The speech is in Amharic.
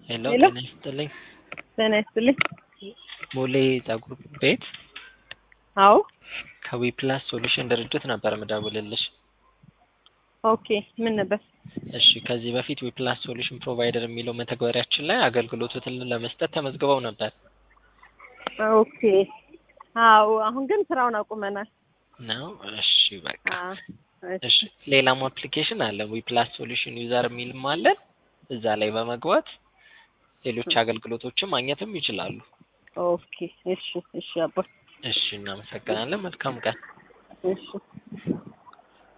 ሄሎ ሄሎ። ጤና ይስጥልኝ። ጤና ይስጥልኝ። ቦሌ ጸጉር ቤት አዎ ከዊ ፕላስ ሶሉሽን ድርጅት ነበር ምደውልልሽ። ኦኬ ምን ነበር? እሺ ከዚህ በፊት ዊ ፕላስ ሶሉሽን ፕሮቫይደር የሚለው መተግበሪያችን ላይ አገልግሎቱን ለመስጠት ተመዝግበው ነበር ኦኬ አዎ አሁን ግን ስራውን አቁመናል። ነው። እሺ በቃ አ እሺ ሌላም አፕሊኬሽን አለ ዊ ፕላስ ሶሉሽን ዩዘር የሚልም አለን። እዛ ላይ በመግባት ሌሎች አገልግሎቶችን ማግኘትም ይችላሉ። ኦኬ እሺ እሺ አባ እሺ እናመሰግናለን። መልካም ቀን። እሺ